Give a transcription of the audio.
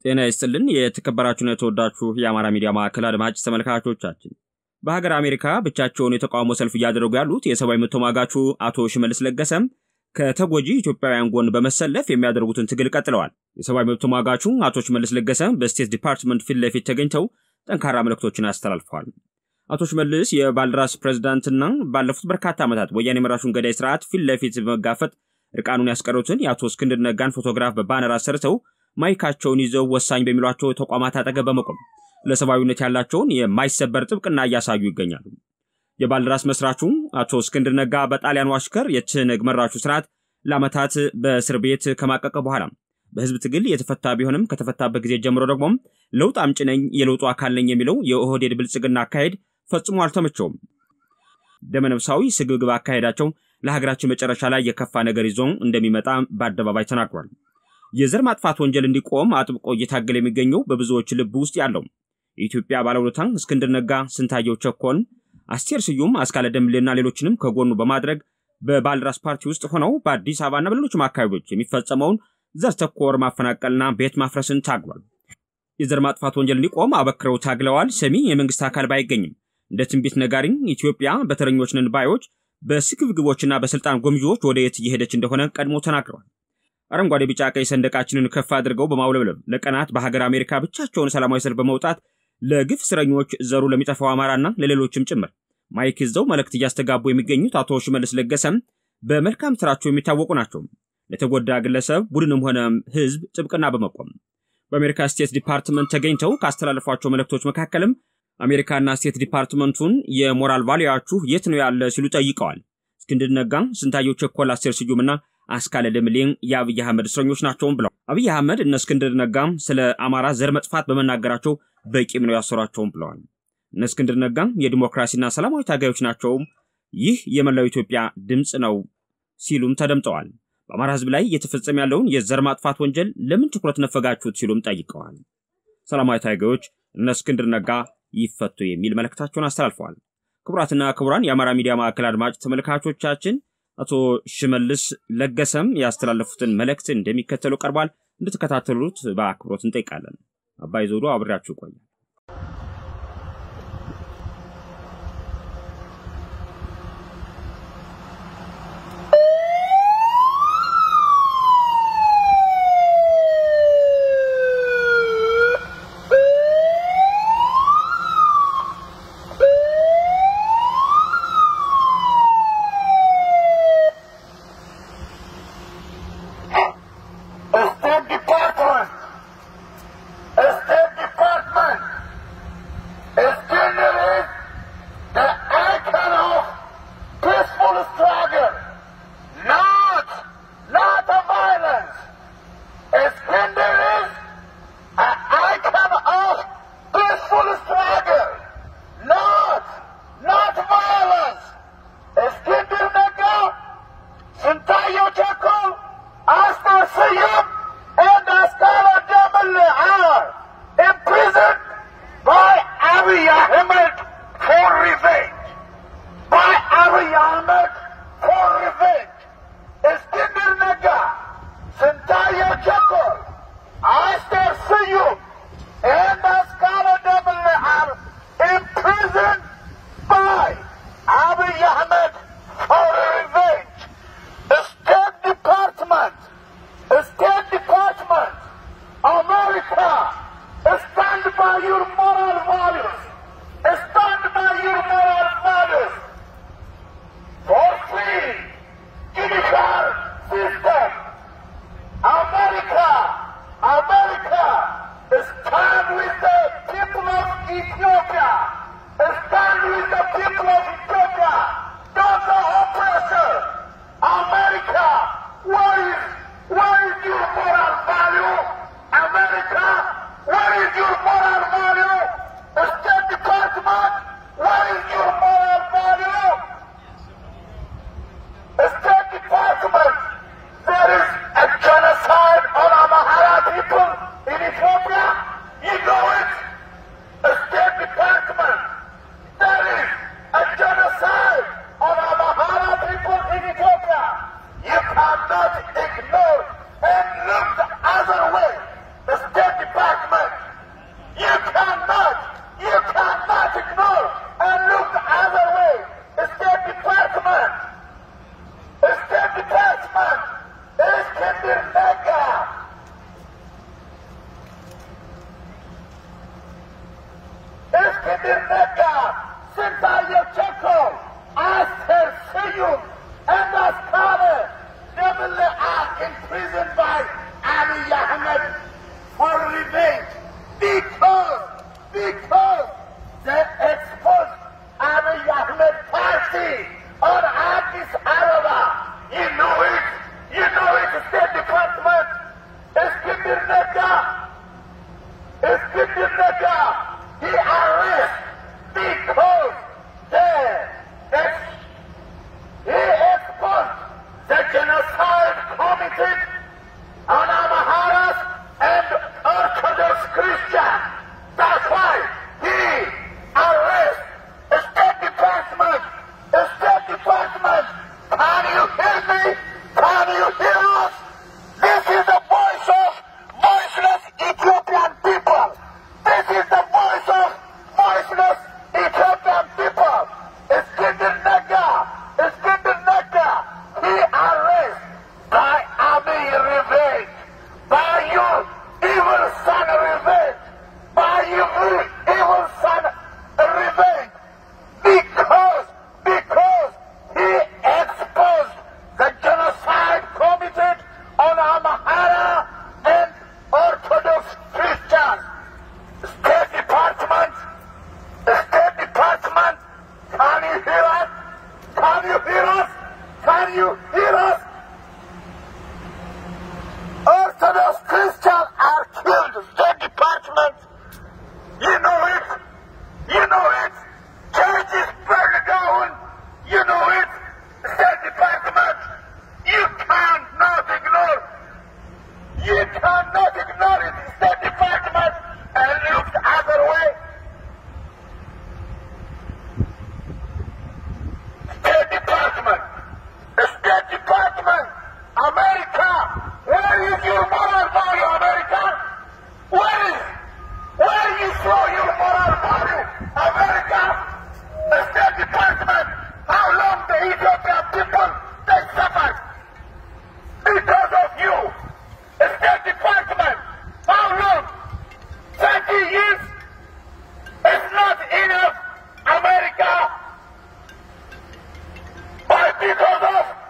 ጤና ይስጥልን የተከበራችሁና የተወዳችሁ የአማራ ሚዲያ ማዕከል አድማጭ ተመልካቾቻችን በሀገር አሜሪካ ብቻቸውን የተቃውሞ ሰልፍ እያደረጉ ያሉት የሰብአዊ መብት ተሟጋቹ አቶ ሽመልስ ለገሰም ከተጎጂ ኢትዮጵያውያን ጎን በመሰለፍ የሚያደርጉትን ትግል ቀጥለዋል። የሰብአዊ መብት ተሟጋቹ አቶ ሽመልስ ለገሰም በስቴት ዲፓርትመንት ፊት ለፊት ተገኝተው ጠንካራ መልእክቶችን አስተላልፈዋል። አቶ ሽመልስ የባልደራስ ፕሬዝዳንትና ባለፉት በርካታ ዓመታት ወያኔ መራሹን ገዳይ ስርዓት ፊት ለፊት በመጋፈጥ እርቃኑን ያስቀሩትን የአቶ እስክንድር ነጋን ፎቶግራፍ በባነር አሰርተው ማይካቸውን ይዘው ወሳኝ በሚሏቸው ተቋማት አጠገብ በመቆም ለሰብአዊነት ያላቸውን የማይሰበር ጥብቅና እያሳዩ ይገኛሉ። የባልደራስ መስራቹ አቶ እስክንድር ነጋ በጣሊያኑ አሽከር የትህነግ መራሹ ስርዓት ለዓመታት በእስር ቤት ከማቀቀ በኋላ በህዝብ ትግል የተፈታ ቢሆንም ከተፈታበት ጊዜ ጀምሮ ደግሞ ለውጥ አምጪ ነኝ፣ የለውጡ አካል ነኝ የሚለው የኦህዴድ ብልጽግና አካሄድ ፈጽሞ አልተመቸውም። ደመነፍሳዊ ስግብግብ አካሄዳቸው ለሀገራችን መጨረሻ ላይ የከፋ ነገር ይዞ እንደሚመጣ በአደባባይ ተናግሯል። የዘር ማጥፋት ወንጀል እንዲቆም አጥብቆ እየታገለ የሚገኘው በብዙዎች ልብ ውስጥ ያለው የኢትዮጵያ ባለውለታ እስክንድር ነጋ፣ ስንታየው ቸኮን፣ አስቴር ስዩም፣ አስካለ ደምሌና ሌሎችንም ከጎኑ በማድረግ በባልደራስ ፓርቲ ውስጥ ሆነው በአዲስ አበባና በሌሎችም አካባቢዎች የሚፈጸመውን ዘር ተኮር ማፈናቀልና ቤት ማፍረስን ታግሏል። የዘር ማጥፋት ወንጀል እንዲቆም አበክረው ታግለዋል። ሰሚ የመንግስት አካል ባይገኝም እንደ ትንቢት ነጋሪ ኢትዮጵያ በተረኞች ነን ባዮች በስግብግቦችና በስልጣን ጎምዢዎች ወደ የት እየሄደች እንደሆነ ቀድሞ ተናግረዋል። አረንጓዴ፣ ቢጫ፣ ቀይ ሰንደቃችንን ከፍ አድርገው በማውለብለብ ለቀናት በሀገር አሜሪካ ብቻቸውን ሰላማዊ ሰልፍ በመውጣት ለግፍ እስረኞች፣ ዘሩ ለሚጠፋው አማራና ለሌሎችም ጭምር ማይክ ይዘው መልእክት እያስተጋቡ የሚገኙት አቶ ሽመልስ ለገሰም በመልካም ስራቸው የሚታወቁ ናቸው። ለተጎዳ ግለሰብ ቡድንም ሆነ ህዝብ ጥብቅና በመቆም በአሜሪካ ስቴት ዲፓርትመንት ተገኝተው ካስተላለፏቸው መልእክቶች መካከልም አሜሪካና ስቴት ዲፓርትመንቱን የሞራል ቫሊያችሁ የት ነው ያለ ሲሉ ጠይቀዋል። እስክንድር ነጋ፣ ስንታየው ቸኮል፣ አስቴር ስዩምና አስካለ ደምሌን የአብይ አህመድ እስረኞች ናቸውም ብለው አብይ አህመድ እነ እስክንድር ነጋም ስለ አማራ ዘር መጥፋት በመናገራቸው በቂም ነው ያሰሯቸውም ብለዋል። እነ እስክንድር ነጋም የዲሞክራሲና ሰላማዊ ታጋዮች ናቸውም፣ ይህ የመላው ኢትዮጵያ ድምፅ ነው ሲሉም ተደምጠዋል። በአማራ ህዝብ ላይ እየተፈጸመ ያለውን የዘር ማጥፋት ወንጀል ለምን ትኩረት ነፈጋችሁት ሲሉም ጠይቀዋል። ሰላማዊ ታጋዮች እነ እስክንድር ነጋ ይፈቱ የሚል መልእክታቸውን አስተላልፈዋል። ክቡራትና ክቡራን የአማራ ሚዲያ ማዕከል አድማጭ ተመልካቾቻችን አቶ ሽመልስ ለገሰም ያስተላለፉትን መልእክት እንደሚከተለው ቀርቧል። እንድትከታተሉት በአክብሮት እንጠይቃለን። አባይ ዘውዶ አብሬያችሁ ይቆያል። State Department! State Department! Addis Ababa. You know it. You know it. State Department. Iskender Nega. Iskender Nega. He arrested because they, that he exposed the genocide committed on Amaharas and Orthodox Christians. That's why he arrested the State Department. The State Department. Can you hear me? Can you hear us? This is the voice of voiceless Ethiopian people. This is the voice of voiceless Ethiopian people. Iskender Nega. Iskender Nega. He arrested by army revenge. By your evil son revenge. By your evil son revenge. Because, because he exposed the genocide committed on Amhara and Orthodox Christians. State Department, the State Department, can you hear us? Can you hear us? Can you hear us? Orthodox Christians are killed. State Department, you know it. You know it. Churches burned down. You know it. State Department, you cannot ignore. You cannot ignore it. State Department and look the other way. State Department. The State Department. America. Where is your moral value, America? Where is? Where you show your moral value, America? The State Department. How long the Ethiopian people they suffered because of you? The State Department. How long? 30 years? It's not enough, America. But because of